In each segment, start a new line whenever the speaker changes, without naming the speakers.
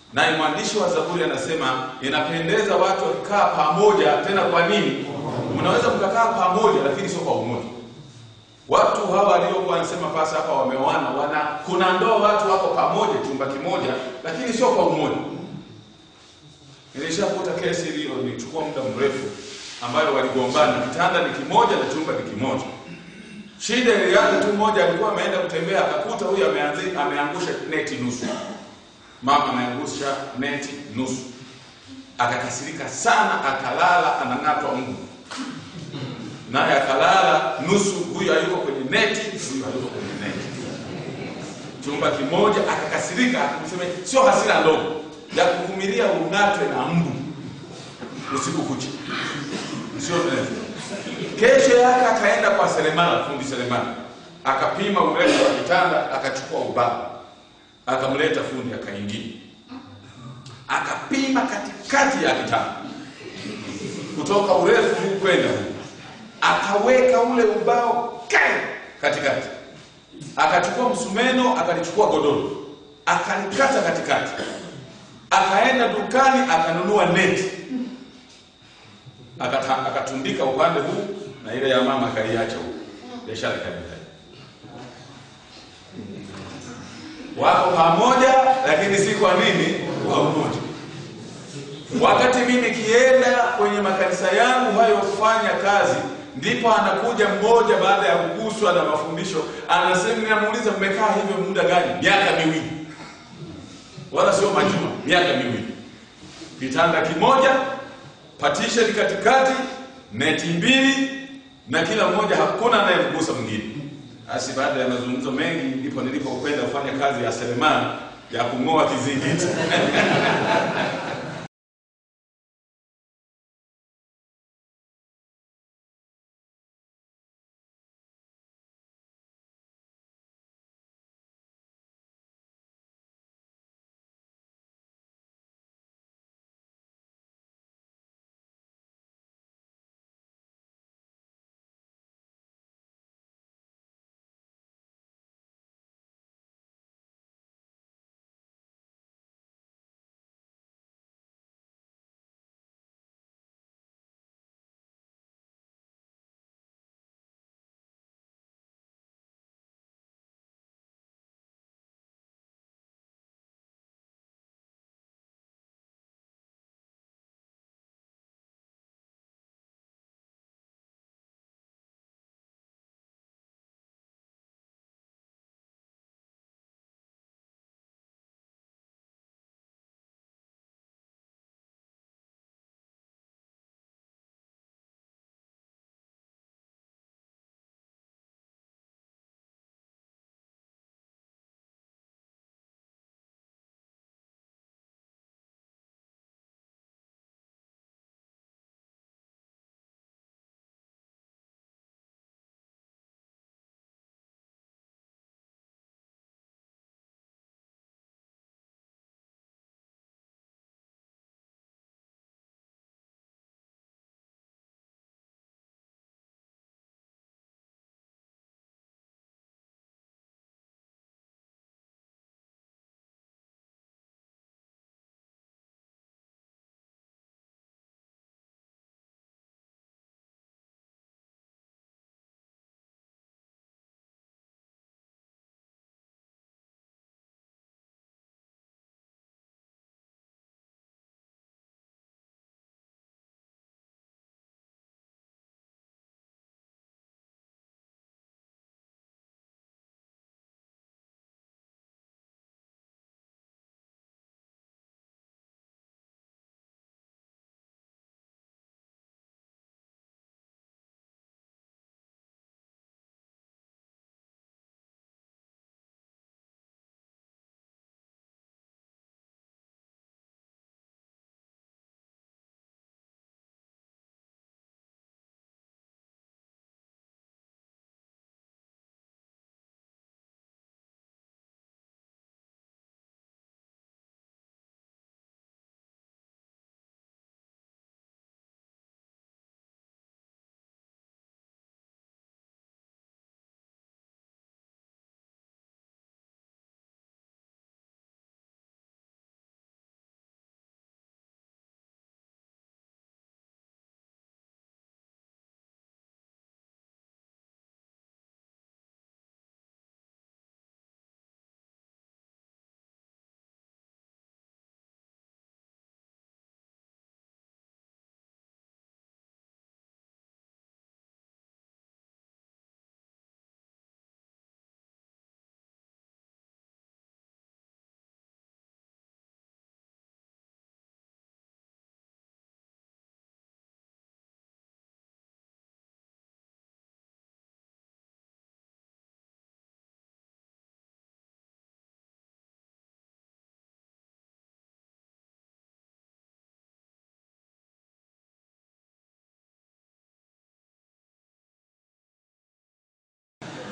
naye mwandishi wa Zaburi anasema inapendeza watu wakikaa pamoja. Tena kwa nini? Mnaweza mkakaa pamoja, lakini sio kwa umoja. Watu hawa waliokuwa wanasema pasa hapa wameoana, wana kuna ndoa watu wako pamoja chumba kimoja, lakini sio kwa umoja. Nilishakuta kesi hiyo, nichukua muda mrefu, ambayo waligombana, kitanda ni kimoja na chumba ni kimoja. Shida ilianza tu, mmoja alikuwa ameenda kutembea akakuta huyu ameanzi ameangusha neti nusu, mama ameangusha neti nusu, akakasirika sana, akalala anang'atwa mguu naye akalala nusu, huyu hayuko kwenye neti, huyu hayuko kwenye neti, chumba kimoja. Akakasirika akasema, sio hasira ndogo ya kuvumilia ung'atwe na mbu usiku kucha, sio ndefu. Kesho yake akaenda kwa seremala, fundi seremala, akapima urefu wa kitanda, akachukua ubao, akamleta fundi, akaingia, akapima katikati ya kitanda, kutoka urefu huu kwenda huu akaweka ule ubao kai katikati, akachukua msumeno, akalichukua godoro, akalikata katikati, akaenda dukani akanunua neti, akata, akatundika upande huu na ile ya mama akaiacha huko, biashara ikaendelea. Wako pamoja, lakini si kwa nini? Kwa umoja. Wakati mimi nikienda kwenye makanisa yangu hayo kufanya kazi ndipo anakuja mmoja baada ya kuguswa na mafundisho, anasema, namuuliza mmekaa hivyo muda gani? Miaka miwili, wala sio majuma, miaka miwili. Kitanda kimoja, partition katikati, neti mbili, na kila mmoja hakuna anayemgusa mwingine. Basi baada ya mazungumzo mengi, ndipo nilipokwenda kufanya kazi ya seremala ya kung'oa kizingiti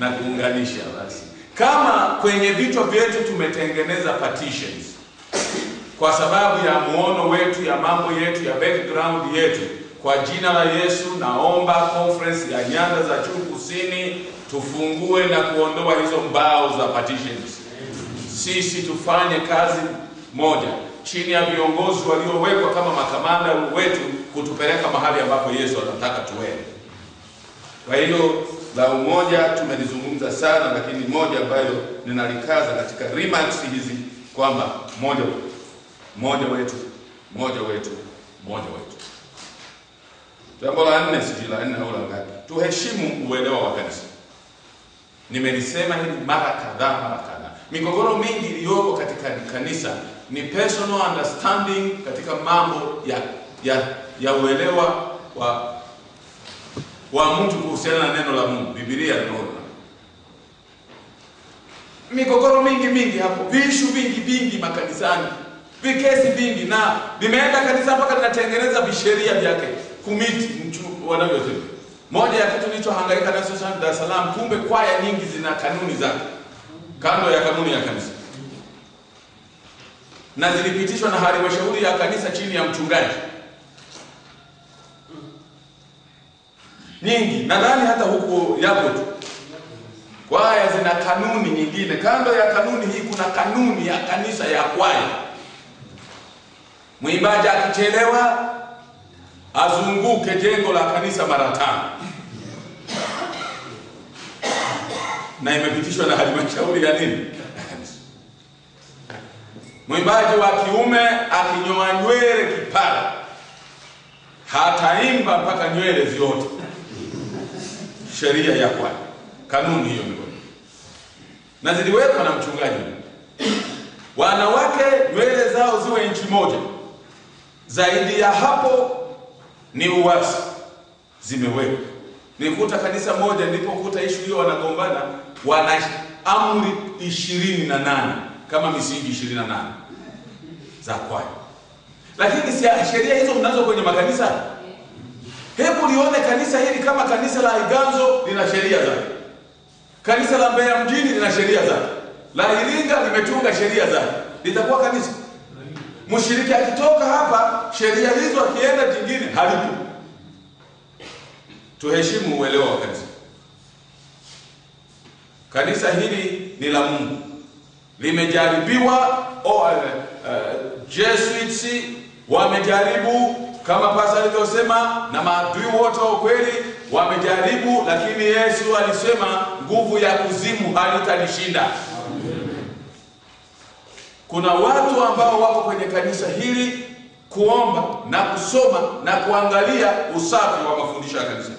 na kuunganisha basi. Kama kwenye vichwa vyetu tumetengeneza partitions kwa sababu ya muono wetu ya mambo yetu ya background yetu, kwa jina la Yesu naomba conference ya nyanda za juu kusini tufungue na kuondoa hizo mbao za partitions. Sisi tufanye kazi moja chini ya viongozi waliowekwa kama makamanda wetu kutupeleka mahali ambapo Yesu anataka tuende. Kwa hiyo la umoja tumelizungumza sana, lakini moja ambayo ninalikaza katika remarks hizi kwamba moja wetu, moja wetu, moja wetu, moja wetu. Jambo la nne, sijui la nne au la ngapi, tuheshimu uelewa wa kanisa. Nimelisema hili mara kadhaa mara kadhaa. Migogoro mingi iliyoko katika kanisa ni personal understanding katika mambo ya ya ya uelewa wa wa mtu kuhusiana na neno la Mungu, Biblia na neno. Migogoro mingi mingi hapo, vishu vingi vingi makanisani, vikesi vingi, na vimeenda kanisa mpaka linatengeneza visheria vyake kumiti mchu wanavyosema. Moja ya kitu nilichohangaika nacho sana Dar es Salaam, kumbe kwaya nyingi zina kanuni zake kando ya kanuni ya kanisa na zilipitishwa na halmashauri ya kanisa chini ya mchungaji nyingi, nadhani hata huko yapo tu. Kwaya zina kanuni nyingine. Kando ya kanuni hii, kuna kanuni ya kanisa ya kwaya. Mwimbaji akichelewa azunguke jengo la kanisa mara tano, na imepitishwa na halmashauri ya nini Mwimbaji wa kiume akinyoa nywele kipara hataimba mpaka nywele ziote. Sheria ya kwaya, kanuni hiyo ndio, na ziliwekwa na mchungaji. Wanawake nywele zao ziwe inchi moja, zaidi ya hapo ni uwasi. Zimewekwa. Nikuta kanisa moja nilipokuta ishu hiyo wanagombana, wana amri ishirini na nane kama misingi ishirini na nane za kwaya, lakini si sheria hizo mnazo kwenye makanisa. Hebu lione kanisa hili kama kanisa la Iganzo lina sheria zake, kanisa la Mbeya mjini lina sheria zake, la Iringa limetunga sheria zake, litakuwa kanisa? Mshiriki akitoka hapa, sheria hizo akienda jingine halipo. Tuheshimu uelewa wa kanisa. Kanisa hili ni la Mungu limejaribiwa. Oh, uh, uh, Jesuits wamejaribu kama pasa alivyosema, na maadui wote wa ukweli wamejaribu, lakini Yesu alisema nguvu ya kuzimu halitalishinda. Kuna watu ambao wako kwenye kanisa hili kuomba na kusoma na kuangalia usafi wa mafundisho ya kanisa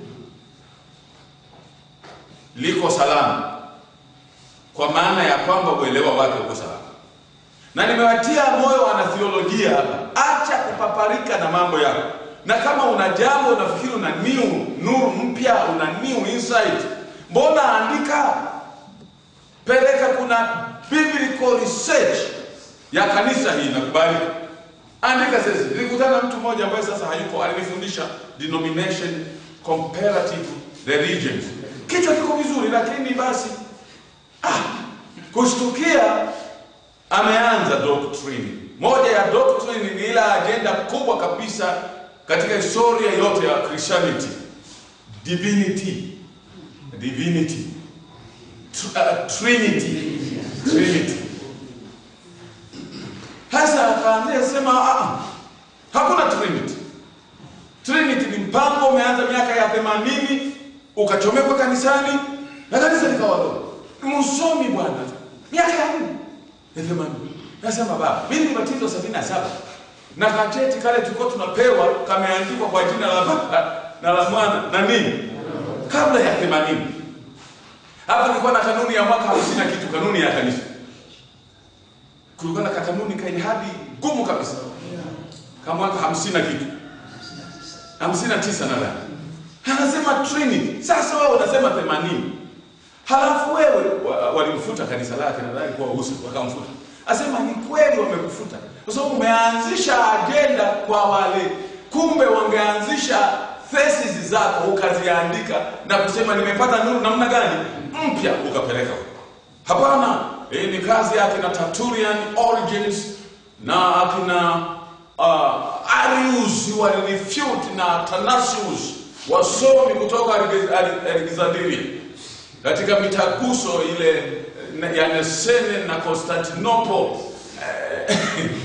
liko salama kwa maana ya kwamba uelewa wake uko salama, na nimewatia moyo wanatheolojia hapa, acha kupaparika na mambo yako, na kama una jambo unafikiri una new nuru mpya, una new insight, mbona andika, peleka. Kuna biblical research ya kanisa hii nakubali, andika. Sasa nilikutana na mtu mmoja ambaye sasa hayupo, alinifundisha denomination comparative religions, kichwa kiko vizuri, lakini basi Ah, kushtukia ameanza doctrine. Moja ya doctrine ni ile ajenda kubwa kabisa katika historia yote ya Christianity, divinity, divinity, Tr uh, trinity, trinity. Hasa akaanzia sema ah, hakuna trinity. Trinity ni mpango umeanza miaka ya 80 ukachomekwa kanisani na kanisa likawa dogo msomi bwana, miaka ya nne ya themanini. Nasema baba, mimi nibatizwa sabini na saba na kacheti kale tulikuwa tunapewa kameandikwa kwa jina la Baba na la Mwana na nini, kabla ya themanini. Hapa nilikuwa na kanuni ya mwaka hamsini na kitu, kanuni ya kanisa. Kulikuwa na kanuni kaihadi gumu kabisa kama mwaka hamsini na kitu, hamsini na tisa nadhani, anasema Trinity. Sasa wewe unasema themanini Halafu wewe walimfuta kanisa lake, nadhani kwa usi wakamfuta. Asema ni kweli wamekufuta, kwa sababu umeanzisha ajenda kwa wale, kumbe wangeanzisha thesis zako ukaziandika na kusema nimepata nuru namna gani mpya ukapeleka huko. Hapana, hii ni kazi ya akina Tertullian, Origins na akina uh, Arius walirefute na Athanasius wasomi kutoka Alege- Ale- Alexandria katika mitaguso ile na- ya Nesene na Constantinople eh,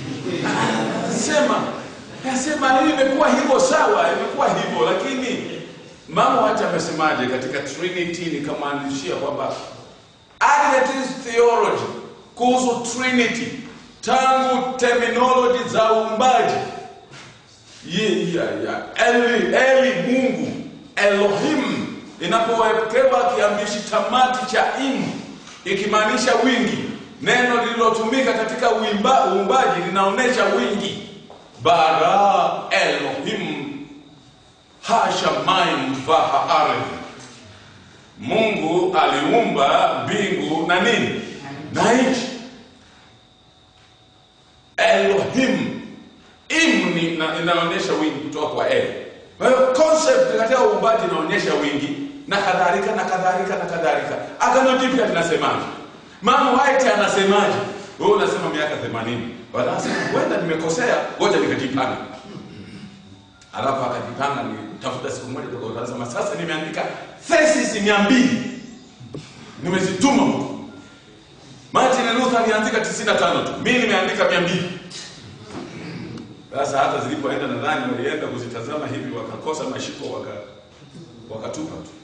sema nasema hii imekuwa hivyo sawa, imekuwa hivyo, lakini mama wacha amesemaje katika Trinity, nikamwanzishia kwamba Adventist theology kuhusu Trinity tangu terminology za uumbaji ye, ya, ya, eli, eli Mungu Elohim inapowekewa kiambishi tamati cha im ikimaanisha wingi, neno lililotumika katika uimba, uumbaji linaonyesha wingi. Bara Elohim hashamayim vaha ardhi Mungu aliumba mbingu na nini na nchi. Elohim im ni ina- inaonyesha wingi kutoka kwa el. Kwa hiyo concept katika uumbaji inaonyesha wingi na kadhalika na kadhalika na kadhalika. Agano Jipya linasemaje? Mama White anasemaje? Wewe unasema miaka 80. Wanasema huenda nimekosea, ngoja nikajipanga. Alafu akajipanga ni tafuta siku moja kwa anasema sasa nimeandika thesis mia mbili nimezituma huko. Martin Luther aliandika 95 tu. Mimi nimeandika 200. Sasa hata zilipoenda nadhani walienda kuzitazama hivi wakakosa mashiko waka wakatupa tu.